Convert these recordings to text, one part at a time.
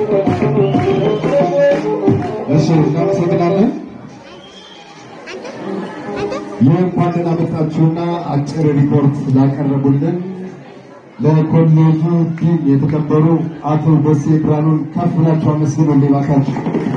እሺ እናመሰግናለን። የእንኳን ደህና መጣችሁና አጭር ሪፖርት ላቀረቡልን ለኮሌጁ ዲን የተከበሩ አቶ ደሴ ብርሃኑን ከፍ ብላችሁ አመስግኑልኝ እባካችሁ።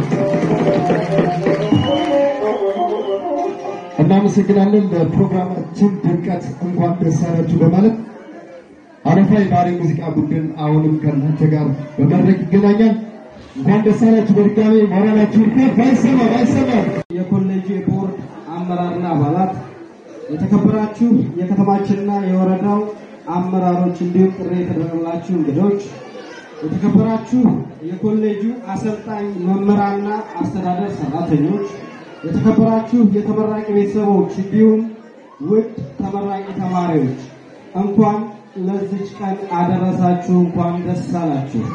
እናመሰግናለን። ለፕሮግራማችን ድምቀት እንኳን ደስ አላችሁ በማለት አረፋ የባህሪ ሙዚቃ ቡድን አሁንም ከእናንተ ጋር በመድረክ ይገናኛል። እንኳን ደስ አላችሁ በድጋሚ ሞራላችሁን ከፍ ባይሰማ ባይሰማ የኮሌጁ የቦርድ አመራርና አባላት፣ የተከበራችሁ የከተማችንና የወረዳው አመራሮች እንዲሁም ጥሪ የተደረገላችሁ እንግዶች፣ የተከበራችሁ የኮሌጁ አሰልጣኝ መምህራንና አስተዳደር ሰራተኞች፣ የተከበራችሁ የተመራቂ ቤተሰቦች እንዲሁም ውድ ተመራቂ ተማሪዎች እንኳን ለዚች ቀን አደረሳችሁ፣ እንኳን ደስ አላችሁ።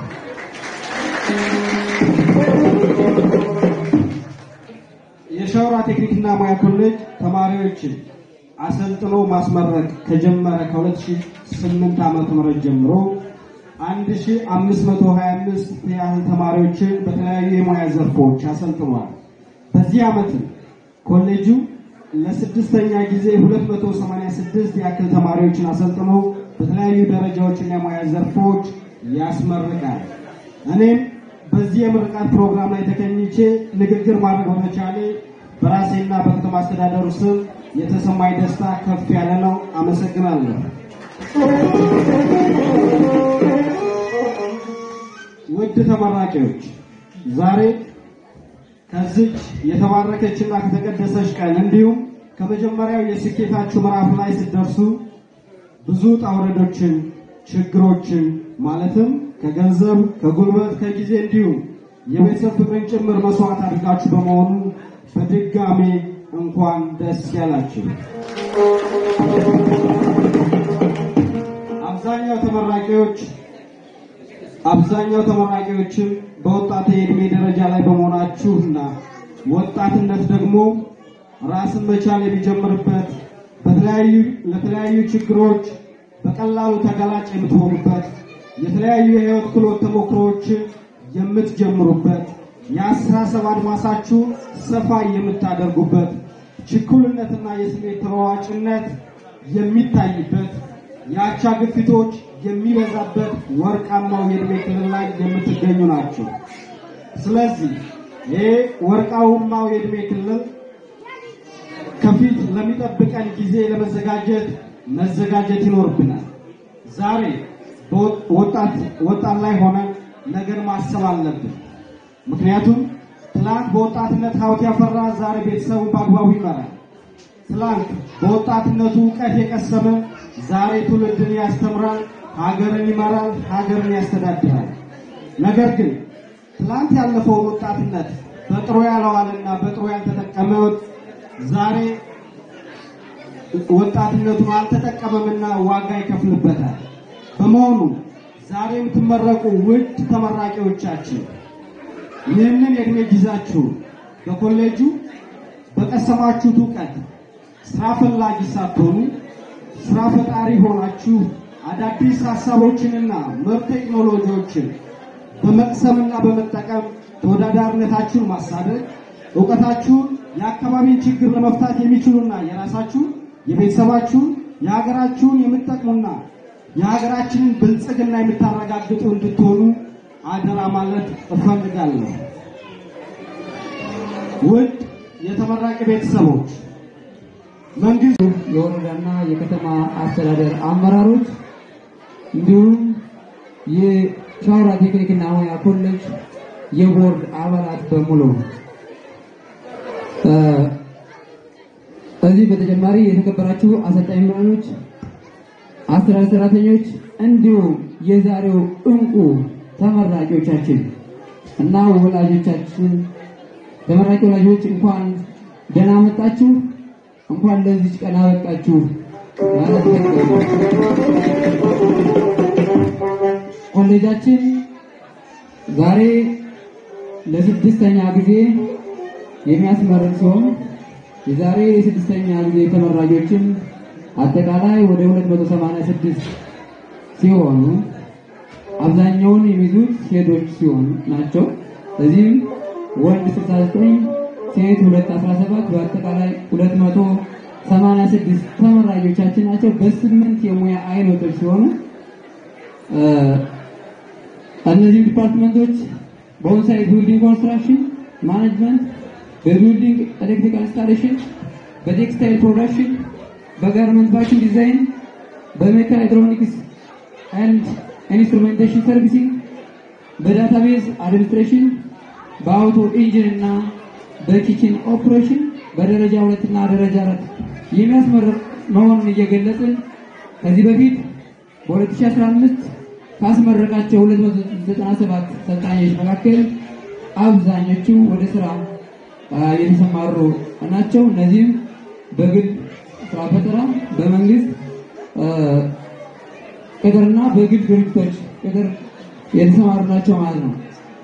የሸዋሮ ቴክኒክና ሙያ ኮሌጅ ተማሪዎችን አሰልጥኖ ማስመረቅ ከጀመረ ከ2008 ዓመተ ምህረት ጀምሮ 1525 ያህል ተማሪዎችን በተለያዩ የሙያ ዘርፎች አሰልጥኗል። በዚህ ዓመትም ኮሌጁ ለስድስተኛ ጊዜ 286 ያክል ተማሪዎችን አሰልጥኖ በተለያዩ ደረጃዎችና የሙያ ዘርፎች ያስመርቃል። እኔም በዚህ የምርቃት ፕሮግራም ላይ ተገኝቼ ንግግር ማድረግ በመቻሌ በራሴና በከተማ አስተዳደሩ ስም የተሰማኝ ደስታ ከፍ ያለ ነው። አመሰግናለሁ። ውድ ተመራቂዎች ዛሬ ከዚች የተባረከችና ከተቀደሰች ቀን እንዲሁም ከመጀመሪያው የስኬታችሁ ምዕራፍ ላይ ስትደርሱ ብዙ ውጣ ውረዶችን፣ ችግሮችን ማለትም ከገንዘብ፣ ከጉልበት፣ ከጊዜ እንዲሁም የቤተሰብ ፍቅርን ጭምር መስዋዕት አድርጋችሁ በመሆኑ በድጋሜ እንኳን ደስ ያላችሁ። አብዛኛው ተመራቂዎች አብዛኛው ተመራቂዎችም በወጣት የዕድሜ ደረጃ ላይ በመሆናችሁና ወጣትነት ደግሞ ራስን መቻል የሚጀምርበት በተለያዩ ለተለያዩ ችግሮች በቀላሉ ተጋላጭ የምትሆኑበት የተለያዩ የህይወት ክህሎት ተሞክሮዎችን የምትጀምሩበት የአስተሳሰብ አድማሳችሁ ሰፋ የምታደርጉበት ችኩልነትና የስሜት ተለዋዋጭነት የሚታይበት የአቻ ግፊቶች የሚበዛበት ወርቃማው የዕድሜ ክልል ላይ የምትገኙ ናቸው። ስለዚህ ይሄ ወርቃማው የዕድሜ ክልል ከፊት ለሚጠብቀን ጊዜ ለመዘጋጀት መዘጋጀት ይኖርብናል። ዛሬ ወጣት ወጣት ላይ ሆነን ነገር ማሰብ አለብን። ምክንያቱም ትላንት በወጣትነት ሀብት ያፈራ ዛሬ ቤተሰቡን በአግባቡ ይመራል። ትላንት በወጣትነቱ እውቀት የቀሰመ ዛሬ ትውልድን ያስተምራል፣ ሀገርን ይመራል፣ ሀገርን ያስተዳድራል። ነገር ግን ትላንት ያለፈውን ወጣትነት በጥሩ ያለዋልና በጥሩ ያልተጠቀመ ዛሬ ወጣትነቱን አልተጠቀመምና ዋጋ ይከፍልበታል። በመሆኑ ዛሬ የምትመረቁ ውድ ተመራቂዎቻችን ይህንን የእድሜ ጊዜያችሁ በኮሌጁ በቀሰማችሁት እውቀት ስራ ፈላጊ ሳትሆኑ ስራ ፈጣሪ ሆናችሁ አዳዲስ ሀሳቦችንና ምርጥ ቴክኖሎጂዎችን በመቅሰምና በመጠቀም ተወዳዳሪነታችሁን ማሳደግ እውቀታችሁን የአካባቢን ችግር ለመፍታት የሚችሉና የራሳችሁን የቤተሰባችሁን የሀገራችሁን የምትጠቅሙና የሀገራችንን ብልጽግና የምታረጋግጡ እንድትሆኑ አደራ ማለት እፈልጋለሁ። ውድ የተመራቂ ቤተሰቦች፣ መንግስት፣ የወረዳና የከተማ አስተዳደር አመራሮች እንዲሁም የሻውራ ቴክኒክና ሙያ ኮሌጅ የቦርድ አባላት በሙሉ ከዚህ በተጨማሪ የተከበራችሁ አሰልጣኝ መምህራኖች፣ አስተዳደር ሰራተኞች እንዲሁም የዛሬው እንቁ ተመራቂዎቻችን እና ወላጆቻችን ተመራቂ ወላጆች እንኳን ደህና መጣችሁ፣ እንኳን ለዚች ቀን አበቃችሁ ማለት ኮሌጃችን ዛሬ ለስድስተኛ ጊዜ የሚያስመርቅ ሲሆን የዛሬ የስድስተኛ ጊዜ ተመራቂዎችን አጠቃላይ ወደ 286 ሲሆኑ አብዛኛውን የሚይዙት ሴቶች ሲሆኑ ናቸው። እዚህም ወንድ 69 ሴት 217 በአጠቃላይ 286 ተመራቂዎቻችን ናቸው። በስምንት የሙያ አይነቶች ሲሆኑ እነዚህ ዲፓርትመንቶች በኦንሳይት ቢልዲንግ ኮንስትራክሽን ማኔጅመንት፣ በቢልዲንግ ኤሌክትሪካል ኢንስታሌሽን፣ በቴክስታይል ፕሮዳክሽን፣ በጋርመንት ፋሽን ዲዛይን፣ በሜካ ኤሌክትሮኒክስ ኤንድ ኢንስትሩሜንቴሽን ሰርቪሲንግ፣ በዳታቤዝ አድሚኒስትሬሽን፣ በአውቶ ኢንጂን እና በኪችን ኦፕሬሽን በደረጃ ሁለት እና ደረጃ አራት የሚያስመርቅ መሆኑን እየገለጽን ከዚህ በፊት በ2015 ካስመረቃቸው 297 ሰልጣኞች መካከል አብዛኞቹ ወደ ስራ የተሰማሩ ናቸው። እነዚህም በግል ስራ ፈጠራ፣ በመንግስት ቅጥርና በግል ድርጅቶች ቅጥር የተሰማሩ ናቸው ማለት ነው።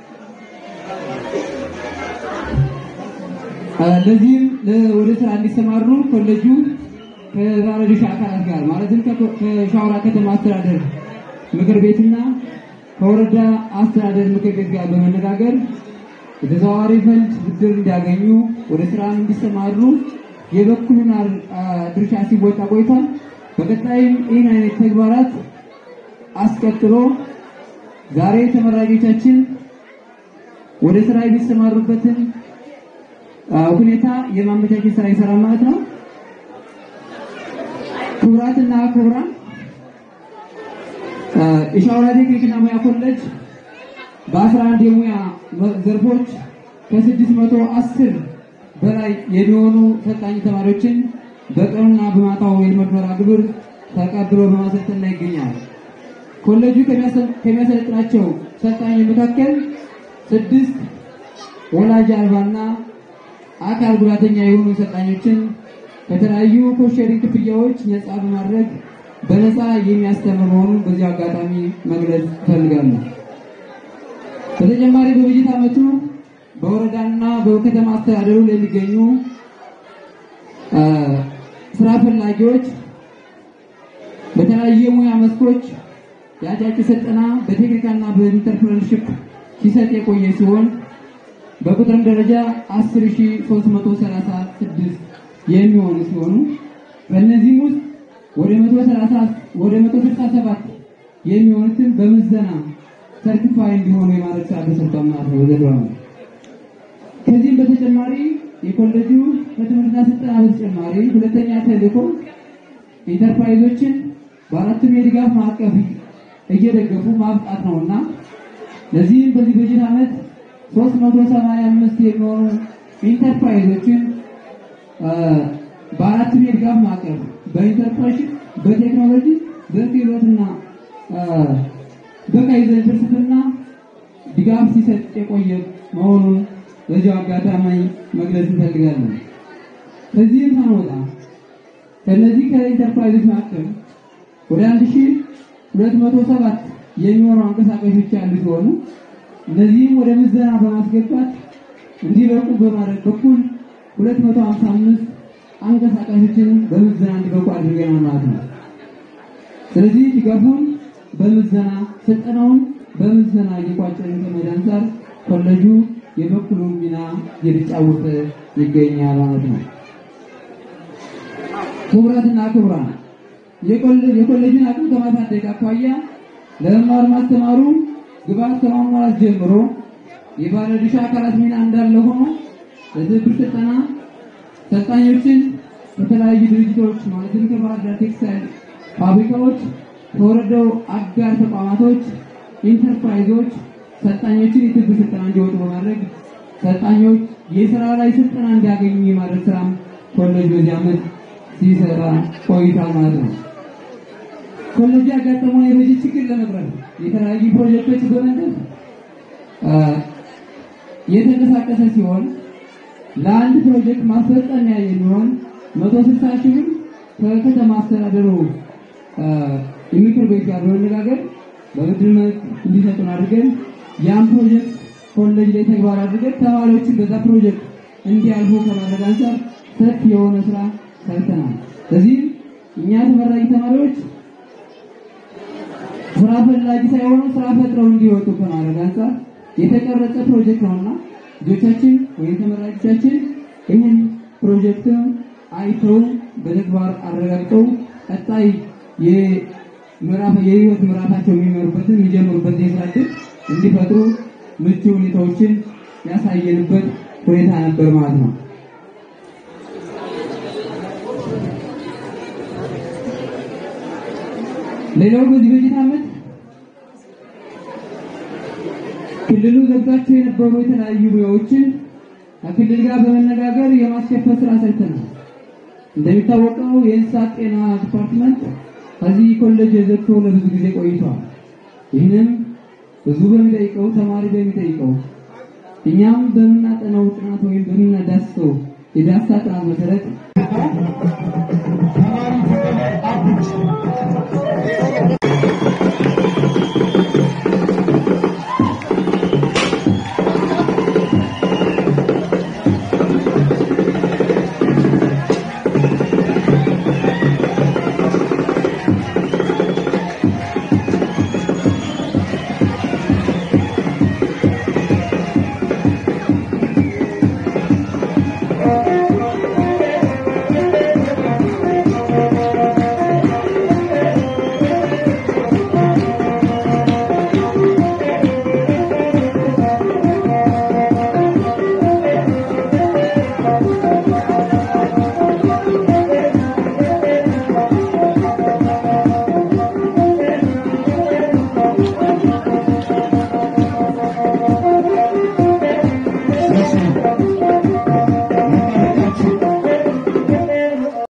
ለዚህም ወደ ስራ እንዲሰማሩ ኮሌጁ ከባለድርሻ አካላት ጋር ማለትም ከሻውራ ከተማ አስተዳደር ምክር ቤትና ከወረዳ አስተዳደር ምክር ቤት ጋር በመነጋገር የተዘዋዋሪ ፈንድ ብድር እንዲያገኙ ወደ ስራ እንዲሰማሩ የበኩሉን ድርሻ ሲወጣ ቆይቷል። በቀጣይም ይህን አይነት ተግባራት አስቀጥሎ ዛሬ ተመራቂዎቻችን ወደ ስራ የሚሰማሩበትን ሁኔታ የማመቻቸት ስራ ይሰራል ማለት ነው። ክቡራትና ክቡራን የሻውራ ቴክኒክና ሙያ ኮሌጅ በ11 የሙያ ዘርፎች ከ610 በላይ የሚሆኑ ሰልጣኝ ተማሪዎችን በቀኑና በማታው የትምህርት መርሃ ግብር ተቀብሎ በማሰልጠን ላይ ይገኛል። ኮሌጁ ከሚያሰለጥናቸው ሰልጣኞች መካከል ስድስት ወላጅ አልባና አካል ጉዳተኛ የሆኑ ሰልጣኞችን ከተለያዩ ኮሸሪንግ ክፍያዎች ነፃ በማድረግ በነፃ የሚያስተምር መሆኑን በዚህ አጋጣሚ መግለጽ እፈልጋለሁ። በተጨማሪ በበጀት ዓመቱ በወረዳና በከተማ አስተዳደሩ ለሚገኙ ስራ ፈላጊዎች በተለያዩ የሙያ መስኮች የአጫጭር ስልጠና በቴክኒካና በኢንተርፕረነርሺፕ ሲሰጥ የቆየ ሲሆን በቁጥርም ደረጃ 10336 የሚሆኑ ሲሆኑ በእነዚህም ውስጥ ወደ 130 ወደ 167 የሚሆኑትን በምዘና ሰርቲፋይ እንዲሆኑ የማድረግ ስራ ተሰርቷል ማለት ነው። በዘንድሮ ዓመት ከዚህም በተጨማሪ የኮሌጁ ከትምህርትና ስልጠና በተጨማሪ ሁለተኛ ተልእኮ ኢንተርፕራይዞችን በአራቱም የድጋፍ ማዕቀፍ እየደገፉ ማብቃት ነውና ለዚህም በዚህ በጀት ዓመት 385 የሚሆኑ ኢንተርፕራይዞችን በአራቱም የድጋፍ ማዕቀፍ በኢንተርፕራይዝ፣ በቴክኖሎጂ፣ በክህሎትና በካይዘን ፍልስፍና ድጋፍ ሲሰጥ የቆየ መሆኑን በዚሁ አጋጣሚ መግለጽ እንፈልጋለን። ከዚህም ሳንወጣ ከእነዚህ ከኢንተርፕራይዞች መካከል ወደ 1207 የሚሆኑ አንቀሳቃሾች ያሉ ሲሆኑ እነዚህም ወደ ምዘና በማስገባት እንዲበቁ በማድረግ በኩል 255 አንቀሳቃሾችን በምዘና እንዲበቁ አድርገናል ማለት ነው። ስለዚህ ድጋፉን በምዘና ስልጠናውን በምዘና እየቋጨን ከመሄድ አንጻር ኮሌጁ የበኩሉን ሚና እየተጫወተ ይገኛል ማለት ነው። ክቡራትና ክቡራን የኮሌጅን አቅም ከማሳደግ አኳያ ለመማር ማስተማሩ ግብዓት ከማሟላት ጀምሮ የባለድርሻ አካላት ሚና እንዳለ ሆኖ ለትብብር ስልጠና ሰልጣኞችን ከተለያዩ ድርጅቶች ማለትም ከባህር ዳር ቴክስታይል ፋብሪካዎች፣ ከወረዳው አጋር ተቋማቶች፣ ኢንተርፕራይዞች ሰልጣኞችን የትብብር ስልጠና እንዲወጡ በማድረግ ሰልጣኞች የስራ ላይ ስልጠና እንዲያገኙ የማድረግ ስራም ኮሌጅ በዚህ ዓመት ሲሰራ ቆይቷል ማለት ነው። ኮሌጅ ያጋጠመውን የበጀት ችግር ለመቅረፍ የተለያዩ ፕሮጀክቶች በመንደፍ የተንቀሳቀሰ ሲሆን ለአንድ ፕሮጀክት ማስፈጸሚያ የሚሆን መቶ ስልሳ ሺህ ብር ከከተማ አስተዳደሩ የምክር ቤት ጋር በመነጋገር በብድር መልክ እንዲሰጡን አድርገን ያን ፕሮጀክት ኮሌጅ ላይ ተግባር አድርገን ተማሪዎችን በዛ ፕሮጀክት እንዲያልፉ ከማድረግ አንጻር ሰፊ የሆነ ስራ ሰርተናል። ስለዚህ እኛ ተመራቂ ተማሪዎች ስራ ፈላጊ ሳይሆኑ ስራ ፈጥረው እንዲወጡ ከማድረግ አንጻር የተቀረጸ ፕሮጀክት ነውና ልጆቻችን ወይም ተመራቂዎቻችን ይህን ፕሮጀክት አይተው በተግባር አረጋግጠው ቀጣይ የምዕራፍ የህይወት ምዕራፋቸው የሚመሩበትን የሚጀምሩበት የስራ ዕድል እንዲፈጥሩ ምቹ ሁኔታዎችን ያሳየንበት ሁኔታ ነበር ማለት ነው። ሌላው በዚህ በጀት ዓመት ክልሉ ዘግቷቸው የነበሩ የተለያዩ ሙያዎችን ከክልል ጋር በመነጋገር የማስከፈት ስራ ሰርተናል። እንደሚታወቀው የእንስሳት ጤና ዲፓርትመንት ከዚህ ኮሌጅ ዘግቶ ለብዙ ጊዜ ቆይቷል። ይህንም ህዝቡ በሚጠይቀው ተማሪ በሚጠይቀው እኛም በምናጠናው ጥናት ወይም በምናዳስሰው የዳሰሳ ጥናት መሰረት